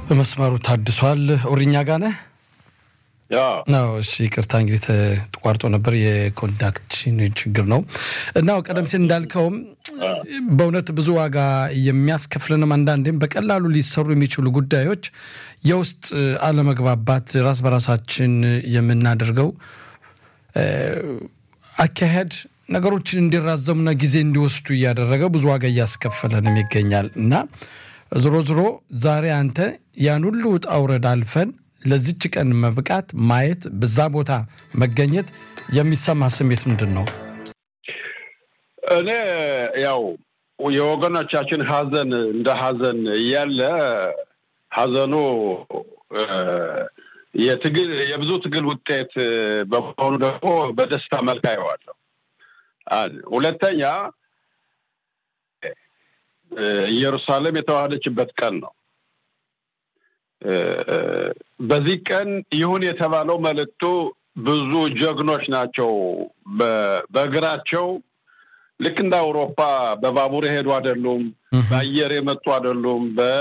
በመስመሩ ታድሷል። ኦሪኛ ጋር ነህ ነው? እሺ ይቅርታ እንግዲህ ተቋርጦ ነበር። የኮንዳክሽን ችግር ነው እና ቀደም ሲል እንዳልከውም በእውነት ብዙ ዋጋ የሚያስከፍለንም አንዳንዴም በቀላሉ ሊሰሩ የሚችሉ ጉዳዮች የውስጥ አለመግባባት ራስ በራሳችን የምናደርገው አካሄድ ነገሮችን እንዲራዘሙና ጊዜ እንዲወስዱ እያደረገ ብዙ ዋጋ እያስከፈለንም ይገኛል እና ዞሮ ዞሮ ዛሬ አንተ ያን ሁሉ ውጣ ውረድ አልፈን ለዚች ቀን መብቃት ማየት በዛ ቦታ መገኘት የሚሰማ ስሜት ምንድን ነው? እኔ ያው የወገኖቻችን ሀዘን እንደ ሀዘን እያለ ሀዘኑ የትግል የብዙ ትግል ውጤት በመሆኑ ደግሞ በደስታ መልክ አየዋለሁ። ሁለተኛ ኢየሩሳሌም የተዋሃደችበት ቀን ነው። በዚህ ቀን ይሁን የተባለው መልእክቱ ብዙ ጀግኖች ናቸው። በእግራቸው ልክ እንደ አውሮፓ በባቡር የሄዱ አይደሉም፣ በአየር የመጡ አይደሉም፣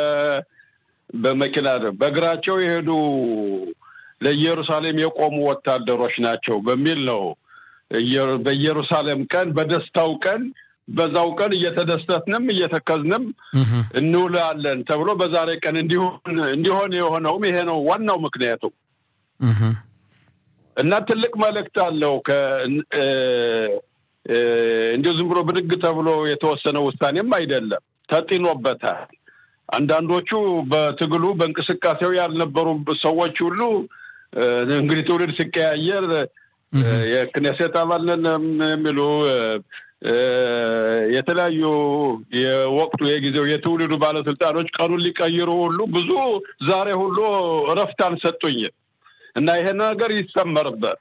በመኪና በእግራቸው የሄዱ ለኢየሩሳሌም የቆሙ ወታደሮች ናቸው በሚል ነው በኢየሩሳሌም ቀን በደስታው ቀን በዛው ቀን እየተደሰትንም እየተከዝንም እንውላለን ተብሎ በዛሬ ቀን እንዲሆን የሆነውም ይሄ ነው ዋናው ምክንያቱ እና ትልቅ መልእክት አለው። እንዲሁ ዝም ብሎ ብድግ ተብሎ የተወሰነ ውሳኔም አይደለም፣ ተጢኖበታል። አንዳንዶቹ በትግሉ በእንቅስቃሴው ያልነበሩ ሰዎች ሁሉ እንግዲህ ትውልድ ሲቀያየር የክኔሴት አባል ነን የሚሉ የተለያዩ የወቅቱ የጊዜው የትውልዱ ባለስልጣኖች ቀኑን ሊቀይሩ ሁሉ ብዙ ዛሬ ሁሉ እረፍት አልሰጡኝም እና ይሄ ነገር ይሰመርበት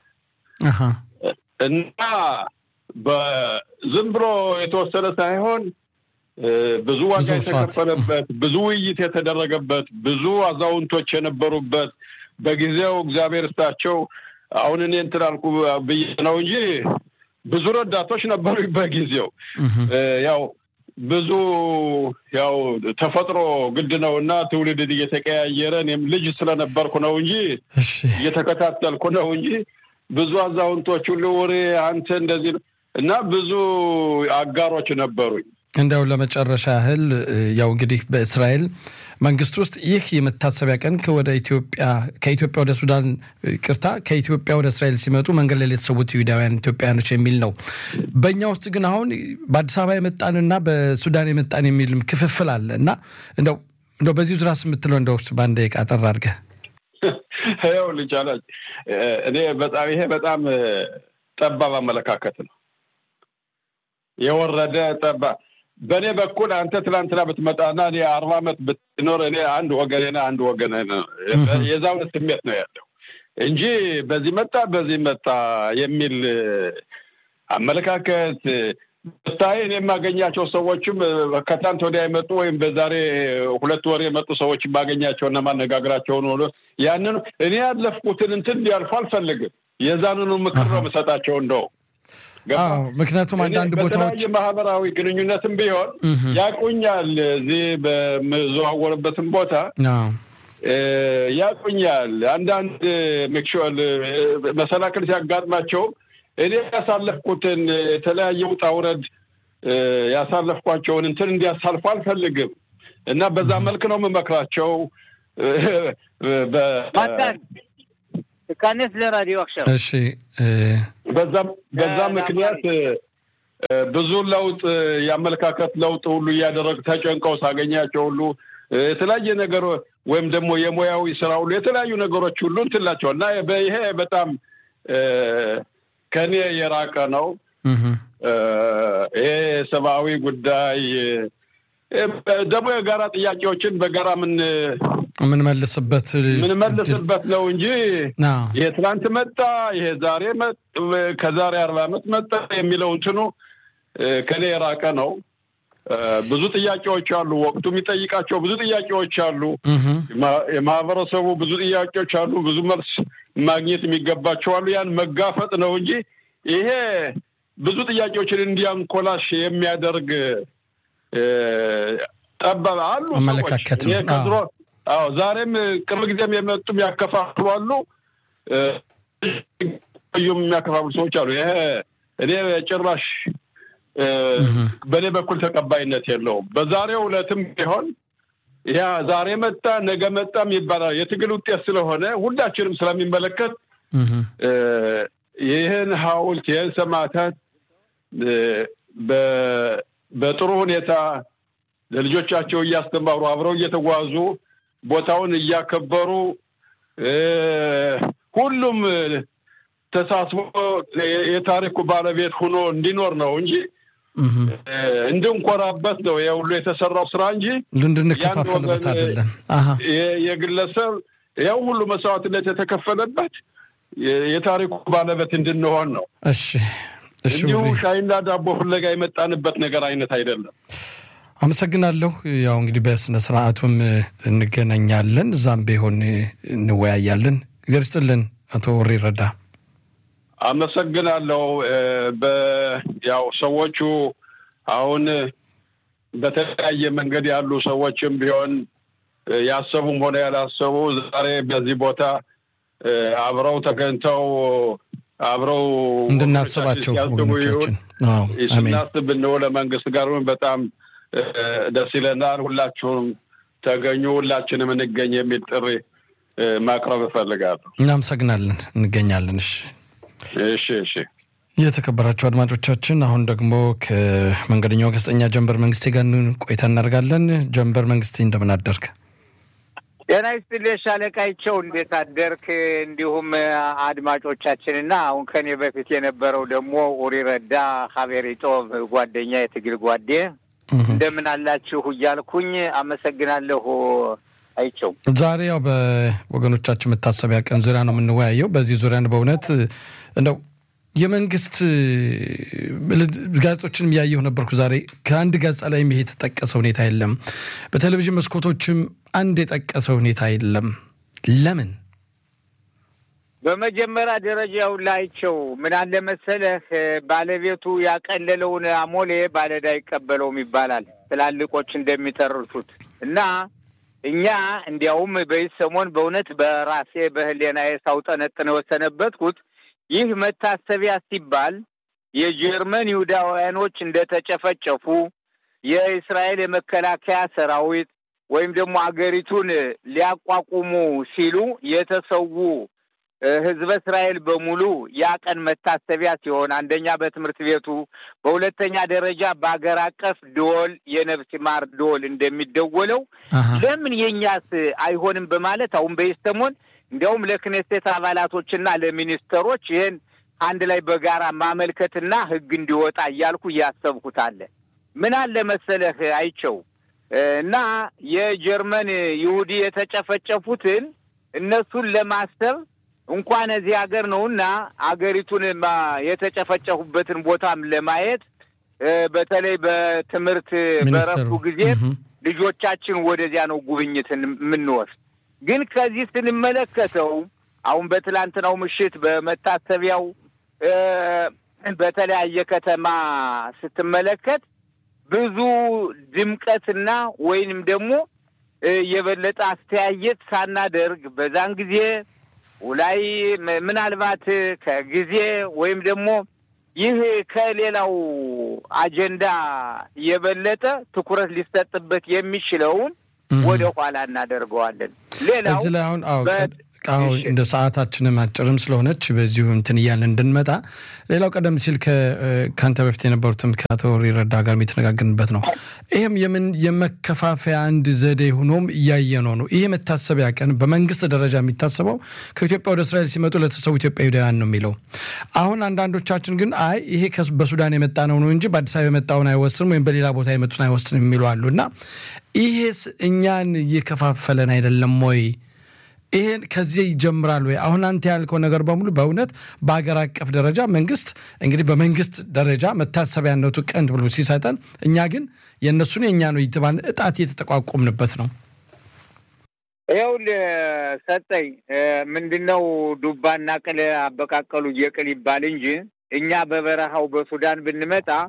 እና ዝም ብሎ የተወሰነ ሳይሆን ብዙ ዋጋ የተከፈለበት ብዙ ውይይት የተደረገበት ብዙ አዛውንቶች የነበሩበት በጊዜው እግዚአብሔር እስታቸው አሁን እኔ እንትን አልኩ ብዬ ነው እንጂ ብዙ ረዳቶች ነበሩ በጊዜው። ያው ብዙ ያው ተፈጥሮ ግድ ነው እና ትውልድ እየተቀያየረ እኔም ልጅ ስለነበርኩ ነው እንጂ እየተከታተልኩ ነው እንጂ ብዙ አዛውንቶች ሁሉ ወሬ አንተ እንደዚህ እና ብዙ አጋሮች ነበሩኝ። እንደው ለመጨረሻ ያህል ያው እንግዲህ በእስራኤል መንግስት ውስጥ ይህ የመታሰቢያ ቀን ወደ ኢትዮጵያ ከኢትዮጵያ ወደ ሱዳን ቅርታ ከኢትዮጵያ ወደ እስራኤል ሲመጡ መንገድ ላይ የተሰዉት ይሁዳውያን ኢትዮጵያውያኖች የሚል ነው። በእኛ ውስጥ ግን አሁን በአዲስ አበባ የመጣንና በሱዳን የመጣን የሚልም ክፍፍል አለ እና እንደው እንደው በዚህ ዙሪያ የምትለው እንደው በአንድ ደቂቃ አጠር አድርገህ ይኸው ልጅ አላች እኔ በጣም ይሄ በጣም ጠባብ አመለካከት ነው የወረደ ጠባብ በእኔ በኩል አንተ ትላንትና ብትመጣና እኔ አርባ ዓመት ብትኖር እኔ አንድ ወገኔ አንድ ወገን የዛውን ስሜት ነው ያለው እንጂ በዚህ መጣ በዚህ መጣ የሚል አመለካከት ስታይ እኔ የማገኛቸው ሰዎችም ከትናንት ወዲያ የመጡ ወይም በዛሬ ሁለት ወር የመጡ ሰዎች የማገኛቸውና ማነጋገራቸውን ሆኖ ያንን እኔ ያለፍኩትን እንትን እንዲያልፉ አልፈልግም። የዛንኑ ምክር ነው የምሰጣቸው እንደው ምክንያቱም አንዳንድ ቦታዎች በተለያየ ማህበራዊ ግንኙነትም ቢሆን ያቁኛል። እዚህ በምዘዋወርበትም ቦታ ያቁኛል። አንዳንድ ምክሽል መሰናክል ሲያጋጥማቸውም እኔ ያሳለፍኩትን የተለያየ ውጣ ውረድ ያሳለፍኳቸውን እንትን እንዲያሳልፉ አልፈልግም እና በዛ መልክ ነው የምመክራቸው። ካነስ ለራዲዮ አክሻ እሺ በዛ ምክንያት ብዙ ለውጥ የአመለካከት ለውጥ ሁሉ እያደረግ ተጨንቀው ሳገኛቸው ሁሉ የተለያየ ነገር ወይም ደግሞ የሙያዊ ስራ ሁሉ የተለያዩ ነገሮች ሁሉ እንትላቸው እና ይሄ በጣም ከኔ የራቀ ነው። ይሄ ሰብአዊ ጉዳይ ደግሞ የጋራ ጥያቄዎችን በጋራ ምን የምንመልስበት ምንመልስበት ነው እንጂ ይሄ ትናንት መጣ፣ ይሄ ዛሬ ከዛሬ አርባ ዓመት መጣ የሚለው እንትኑ ከኔ የራቀ ነው። ብዙ ጥያቄዎች አሉ። ወቅቱ የሚጠይቃቸው ብዙ ጥያቄዎች አሉ። የማህበረሰቡ ብዙ ጥያቄዎች አሉ። ብዙ መልስ ማግኘት የሚገባቸው አሉ። ያን መጋፈጥ ነው እንጂ ይሄ ብዙ ጥያቄዎችን እንዲያንኮላሽ የሚያደርግ ጠባብ አሉ አመለካከት ነው። ከድሮ አዎ ዛሬም ቅርብ ጊዜም የመጡም ያከፋፍሉ አሉ። ዩም የሚያከፋፍሉ ሰዎች አሉ። ይሄ እኔ ጭራሽ በእኔ በኩል ተቀባይነት የለውም። በዛሬው ዕለትም ቢሆን ያ ዛሬ መጣ ነገ መጣም ይባላል የትግል ውጤት ስለሆነ ሁላችንም ስለሚመለከት ይህን ሐውልት ይህን ሰማዕታት በጥሩ ሁኔታ ለልጆቻቸው እያስተማሩ አብረው እየተጓዙ ቦታውን እያከበሩ ሁሉም ተሳስቦ የታሪኩ ባለቤት ሆኖ እንዲኖር ነው እንጂ እንድንኮራበት ነው የሁሉ የተሰራው ስራ እንጂ እንድንከፋፈልበት አይደለም። የግለሰብ ያው ሁሉ መስዋዕትነት የተከፈለበት የታሪኩ ባለቤት እንድንሆን ነው። እሺ እንዲሁ ሻይና ዳቦ ፍለጋ የመጣንበት ነገር አይነት አይደለም። አመሰግናለሁ። ያው እንግዲህ በስነ ስርዓቱም እንገናኛለን፣ እዛም ቢሆን እንወያያለን። እግዚአብሔር ይስጥልን አቶ ወሬ ረዳ። አመሰግናለሁ። ያው ሰዎቹ አሁን በተለያየ መንገድ ያሉ ሰዎችም ቢሆን ያሰቡም ሆነ ያላሰቡ ዛሬ በዚህ ቦታ አብረው ተገኝተው አብረው እንድናስባቸው ወገኖቻችን ስናስብ ብንው ለመንግስት ጋር በጣም ደስ ይለናል። ሁላችሁም ተገኙ፣ ሁላችንም እንገኝ የሚል ጥሪ ማቅረብ እፈልጋለሁ። እናመሰግናለን። እንገኛለን። እሺ እሺ እሺ። የተከበራችሁ አድማጮቻችን አሁን ደግሞ ከመንገደኛው ጋዜጠኛ ጀንበር መንግስቴ ጋር ቆይታ እናደርጋለን። ጀንበር መንግስቴ እንደምን አደርክ? ጤና ይስጥልኝ ሻለቃይቸው፣ እንዴት አደርክ? እንዲሁም አድማጮቻችንና አሁን ከኔ በፊት የነበረው ደግሞ ኡሪ ረዳ ሀቤሪጦ ጓደኛ የትግል ጓዴ እንደምን አላችሁ እያልኩኝ አመሰግናለሁ። አይቸው ዛሬ ያው በወገኖቻችን መታሰቢያ ቀን ዙሪያ ነው የምንወያየው። በዚህ ዙሪያ በእውነት እንደው የመንግስት ጋዜጦችንም እያየሁ ነበርኩ ዛሬ። ከአንድ ገጻ ላይ ይሄ የተጠቀሰ ሁኔታ የለም። በቴሌቪዥን መስኮቶችም አንድ የጠቀሰ ሁኔታ የለም። ለምን? በመጀመሪያ ደረጃው ላይቸው ምን አለ መሰለህ፣ ባለቤቱ ያቀለለውን አሞሌ ባለዕዳ አይቀበለውም ይባላል ትላልቆች እንደሚተርቱት እና እኛ እንዲያውም በዚህ ሰሞን በእውነት በራሴ በህሌናዬ ሳውጠነጥን የወሰነበትኩት ይህ መታሰቢያ ሲባል የጀርመን ይሁዳውያኖች እንደተጨፈጨፉ የእስራኤል የመከላከያ ሰራዊት ወይም ደግሞ አገሪቱን ሊያቋቁሙ ሲሉ የተሰዉ ህዝበ እስራኤል በሙሉ ያ ቀን መታሰቢያ ሲሆን አንደኛ በትምህርት ቤቱ፣ በሁለተኛ ደረጃ በአገር አቀፍ ደወል የነፍስ ማር ደወል እንደሚደወለው ለምን የእኛስ አይሆንም በማለት አሁን በኢስተሞን እንዲያውም ለክኔሴት አባላቶችና ለሚኒስተሮች ይህን አንድ ላይ በጋራ ማመልከትና ህግ እንዲወጣ እያልኩ እያሰብኩት አለ። ምን አለ መሰለህ አይቸው እና የጀርመን ይሁዲ የተጨፈጨፉትን እነሱን ለማሰብ እንኳን እዚህ ሀገር ነውና አገሪቱን የተጨፈጨፉበትን ቦታም ለማየት በተለይ በትምህርት በረፍቱ ጊዜ ልጆቻችን ወደዚያ ነው ጉብኝትን የምንወስድ። ግን ከዚህ ስንመለከተው አሁን በትላንትናው ምሽት በመታሰቢያው በተለያየ ከተማ ስትመለከት ብዙ ድምቀትና ወይንም ደግሞ የበለጠ አስተያየት ሳናደርግ በዛን ጊዜ ላይ ምናልባት ከጊዜ ወይም ደግሞ ይህ ከሌላው አጀንዳ የበለጠ ትኩረት ሊሰጥበት የሚችለውን ወደ ኋላ እናደርገዋለን። ሌላው እዚህ ላይ አሁን አዎ እንደ ሰዓታችንም አጭርም ስለሆነች በዚሁ እንትን እያለን እንድንመጣ ሌላው ቀደም ሲል ከአንተ በፊት የነበሩትም ከአቶ ሪረዳ ጋር የተነጋገርንበት ነው። ይህም የምን የመከፋፈያ አንድ ዘዴ ሆኖም እያየነው ነው። ይህ መታሰቢያ ቀን በመንግስት ደረጃ የሚታሰበው ከኢትዮጵያ ወደ እስራኤል ሲመጡ ለተሰዉ ኢትዮጵያውያን ነው የሚለው። አሁን አንዳንዶቻችን ግን አይ ይሄ በሱዳን የመጣ ነው ነው እንጂ በአዲስ አበባ የመጣውን አይወስንም ወይም በሌላ ቦታ የመጡን አይወስንም የሚሉ አሉ እና ይሄስ እኛን እየከፋፈለን አይደለም ወይ? ይሄን ከዚህ ይጀምራል ወይ? አሁን አንተ ያልከው ነገር በሙሉ በእውነት በሀገር አቀፍ ደረጃ መንግስት እንግዲህ በመንግስት ደረጃ መታሰቢያነቱ ቀን ብሎ ሲሰጠን፣ እኛ ግን የእነሱን የእኛ ነው የተባለ እጣት እየተጠቋቆምንበት ነው። ይኸውልህ ሰጠኝ ምንድነው ዱባና ቅል አበቃቀሉ የቅል ይባል እንጂ እኛ በበረሃው በሱዳን ብንመጣ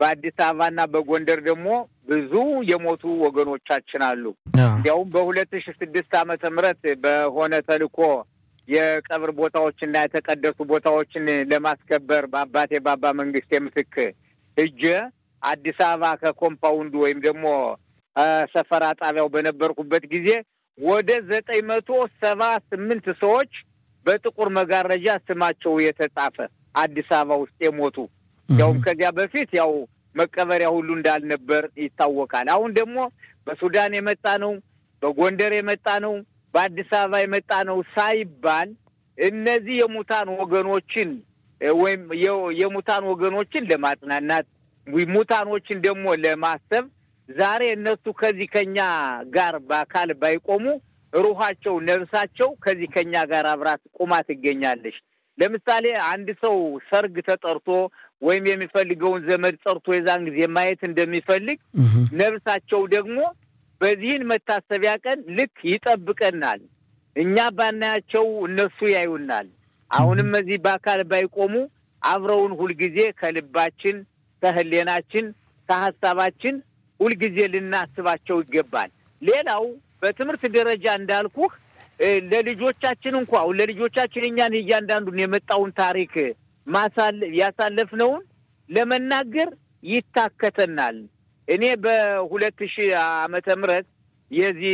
በአዲስ አበባና በጎንደር ደግሞ ብዙ የሞቱ ወገኖቻችን አሉ። እንዲያውም በሁለት ሺ ስድስት ዓመተ ምህረት በሆነ ተልእኮ የቀብር ቦታዎችና የተቀደሱ ቦታዎችን ለማስከበር በአባቴ ባባ መንግስቴ ምትክ እጀ አዲስ አበባ ከኮምፓውንዱ ወይም ደግሞ ሰፈራ ጣቢያው በነበርኩበት ጊዜ ወደ ዘጠኝ መቶ ሰባ ስምንት ሰዎች በጥቁር መጋረጃ ስማቸው የተጻፈ አዲስ አበባ ውስጥ የሞቱ ያውም ከዚያ በፊት ያው መቀበሪያ ሁሉ እንዳልነበር ይታወቃል። አሁን ደግሞ በሱዳን የመጣ ነው፣ በጎንደር የመጣ ነው፣ በአዲስ አበባ የመጣ ነው ሳይባል እነዚህ የሙታን ወገኖችን ወይም የሙታን ወገኖችን ለማጽናናት ሙታኖችን ደግሞ ለማሰብ ዛሬ እነሱ ከዚህ ከኛ ጋር በአካል ባይቆሙ ሩሃቸው ነፍሳቸው ከዚህ ከኛ ጋር አብራት ቁማ ትገኛለች። ለምሳሌ አንድ ሰው ሰርግ ተጠርቶ ወይም የሚፈልገውን ዘመድ ጠርቶ የዛን ጊዜ ማየት እንደሚፈልግ ነፍሳቸው ደግሞ በዚህን መታሰቢያ ቀን ልክ ይጠብቀናል። እኛ ባናያቸው እነሱ ያዩናል። አሁንም እዚህ በአካል ባይቆሙ አብረውን ሁልጊዜ ከልባችን፣ ከህሌናችን፣ ከሀሳባችን ሁልጊዜ ልናስባቸው ይገባል። ሌላው በትምህርት ደረጃ እንዳልኩህ ለልጆቻችን እንኳ ለልጆቻችን እኛን እያንዳንዱን የመጣውን ታሪክ ማሳለ ያሳለፍነውን ለመናገር ይታከተናል። እኔ በሁለት ሺህ ዓመተ ምህረት የዚህ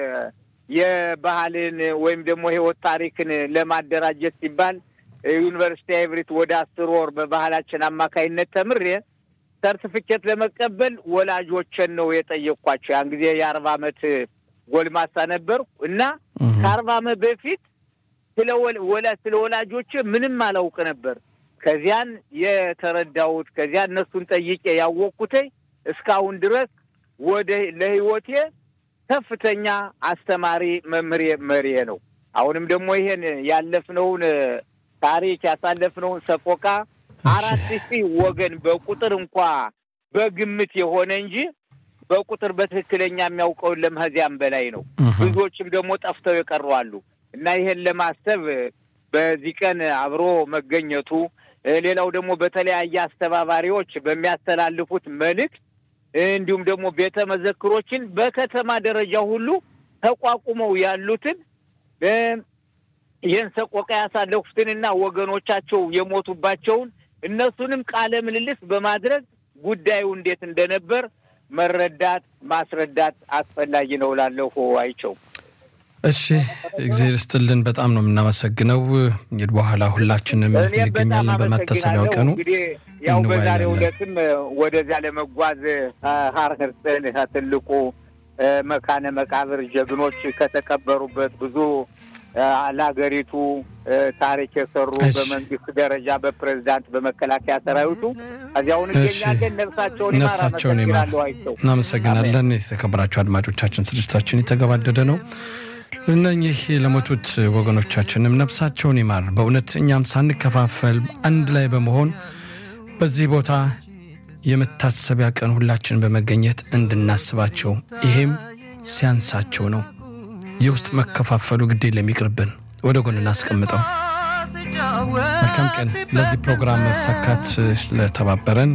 የባህልን ወይም ደግሞ ህይወት ታሪክን ለማደራጀት ሲባል ዩኒቨርሲቲ ኤቭሪት ወደ አስር ወር በባህላችን አማካይነት ተምሬ ሰርቲፊኬት ለመቀበል ወላጆችን ነው የጠየቅኳቸው። ያን ጊዜ የአርባ ዓመት ጎልማሳ ነበርኩ እና ከአርባ ዓመት በፊት ስለ ወላጆች ምንም አላውቅ ነበር። ከዚያን የተረዳሁት ከዚያ እነሱን ጠይቄ ያወቅኩት እስካሁን ድረስ ወደ ለህይወቴ ከፍተኛ አስተማሪ መምሬ መሪዬ ነው። አሁንም ደግሞ ይሄን ያለፍነውን ታሪክ ያሳለፍነውን ሰቆቃ አራት ሺህ ወገን በቁጥር እንኳ በግምት የሆነ እንጂ በቁጥር በትክክለኛ የሚያውቀውን ለመህዚያም በላይ ነው። ብዙዎችም ደግሞ ጠፍተው የቀሩ አሉ እና ይሄን ለማሰብ በዚህ ቀን አብሮ መገኘቱ፣ ሌላው ደግሞ በተለያየ አስተባባሪዎች በሚያስተላልፉት መልእክት እንዲሁም ደግሞ ቤተ መዘክሮችን በከተማ ደረጃ ሁሉ ተቋቁመው ያሉትን ይህን ሰቆቃ ያሳለፉትንና ወገኖቻቸው የሞቱባቸውን እነሱንም ቃለ ምልልስ በማድረግ ጉዳዩ እንዴት እንደነበር መረዳት ማስረዳት አስፈላጊ ነው እላለሁ። አይቸው እሺ፣ እግዚአብሔር ይስጥልን። በጣም ነው የምናመሰግነው። እንግዲህ በኋላ ሁላችንም እንገኛለን በመታሰቢያው ቀኑ እንግዲህ ያው በዛሬው ዕለትም ወደዚያ ለመጓዝ ሀር ህርጽን ትልቁ መካነ መቃብር ጀግኖች ከተቀበሩበት ብዙ ለሀገሪቱ ታሪክ የሰሩ በመንግስት ደረጃ በፕሬዚዳንት በመከላከያ ሰራዊቱ እዚያውን እንገኛለን። ነፍሳቸውን ነፍሳቸውን ይማር። እናመሰግናለን። የተከበራቸው አድማጮቻችን ስርጭታችን የተገባደደ ነው። እነኚህ ለሞቱት ወገኖቻችንም ነፍሳቸውን ይማር። በእውነት እኛም ሳንከፋፈል አንድ ላይ በመሆን በዚህ ቦታ የመታሰቢያ ቀን ሁላችን በመገኘት እንድናስባቸው ይሄም ሲያንሳቸው ነው። የውስጥ መከፋፈሉ ግድ የለም ይቅርብን፣ ወደ ጎን እናስቀምጠው። መልካም ቀን። ለዚህ ፕሮግራም መሳካት ለተባበረን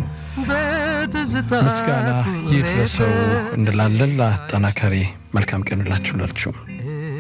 ምስጋና ይድረሰው እንላለን። ለአጠናካሪ መልካም ቀን ላችሁ ላችሁም